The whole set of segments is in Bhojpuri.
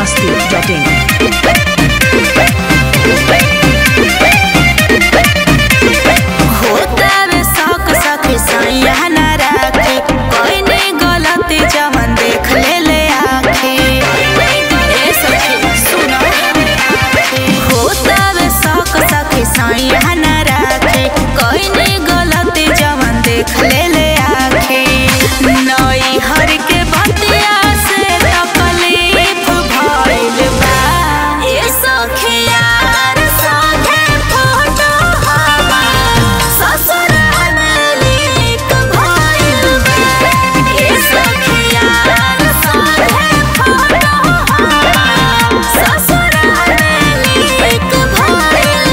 masti.in. होतावे शौक सखी सैया न राखे कोई नहीं गलती जवन देख ले ले आखे ए सखी सुनो होतावे शौक सखी सैया न राखे कोई नहीं गलती जवन देख ले ले आखे नई हर के बतिया से तकलीफ भइल बा ए सखिया संगे फोटो हमार ससुर में लीक भइल बा ए सखिया संगे फोटो हमार ससुर में लीक भइल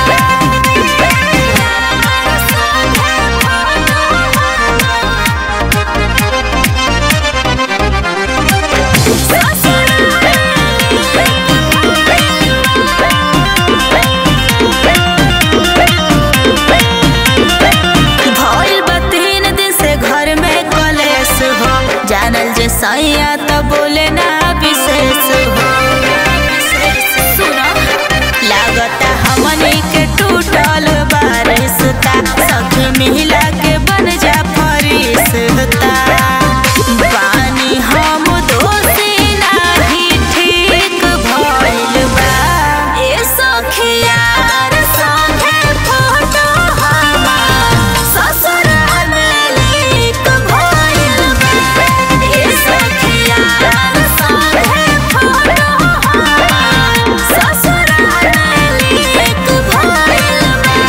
भइल बा तीन दिन से घर में कलेश हो जानल जे सैया तो बोले ना विशेष हो सुनो लागता हमनी के टूटल बारिशता सखी मिला के बन जा फरिश्ता पानी हम दोषी नाही ठीक भइल बा ए सखिया संगे फोटो हमार ससुर में लीक भइल बा ए सखिया संगे फोटो हमार ससुर में लीक भइल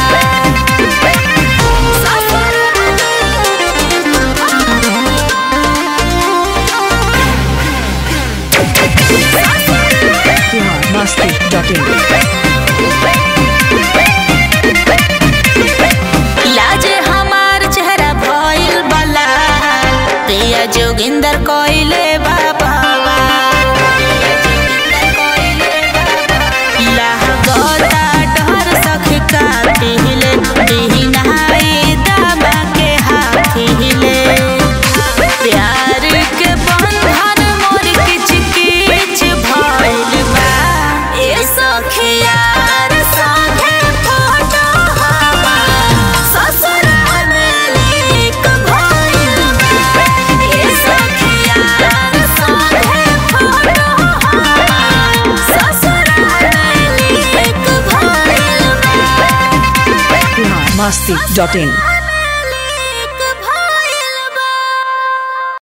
Bihar masti.in. लाजे हमार चेहरा भइल बला प्रिया जोगिंदर कोइले बाबा लागता डर सखी का पिहिले दिहिनाई दामा के हाथिले प्यार के बंधन मोर किच किच भइल बा ए सखिया संगे फोटो हमार ससुर में लीक भइल बा ए सखिया संगे फोटो हमार ससुर में लीक भइल बा Bihar masti.in.